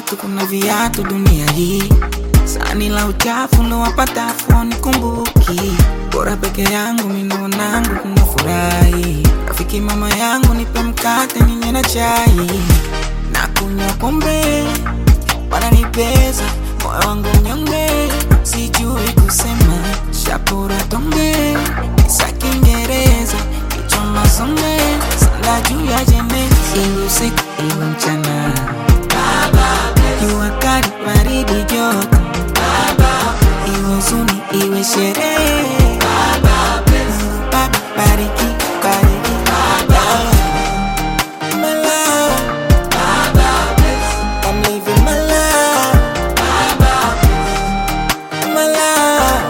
watu, kuna viatu dunia hii. Sani la uchafu ndo wapatafu nikumbuki, bora peke yangu minaonangu kuna furahi. Rafiki mama yangu nipe mkate ninywe na chai na kunywa pombe, wananipeza moyo wangu mnyonge, sijui kusema shapura tonge sa Kiingereza kichwa masonge sanda juu ya jembe, iwe usiku iwe mchana, jua kali baridi joto, iwe huzuni iwe sherehe, Baba bariki bariki my love, I'm living my life, my life,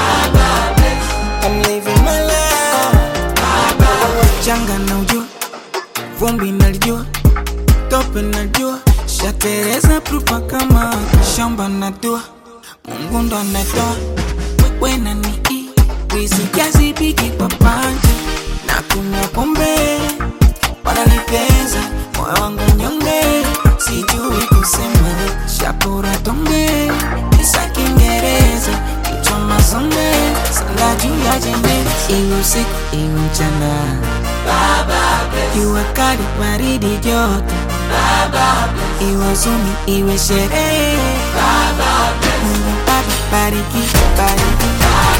I'm living my life. Changa na ujua, vumbi nalijua, tope najua, shatereza prupa kama shamba na dua, Mungu ndo anatoa, wewe na ni riziki hazipiki kwa panja, na kunywa pombe wananipeza moyo wangu nyonge, sijui kusema shapura tonge isa Kiingereza kichwa mazonge sanda juu ya jembe, iwe usiku iwe mchana, jua kali baridi joto, iwe huzuni iwe sherehe, Mungu Baba bariki bariki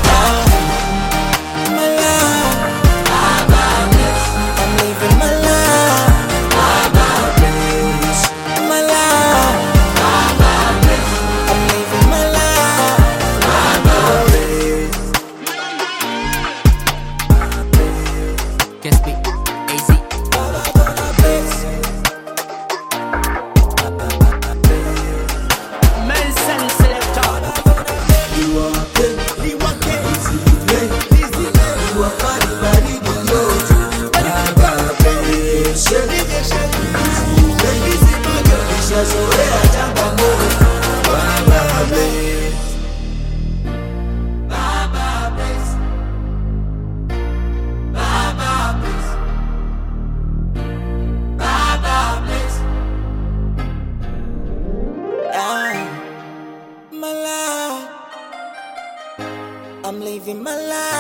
my love. I'm living my life. My life. I'm living my life. Can speak AZ. Nelson Selector. Yeah. My life. I'm living my life.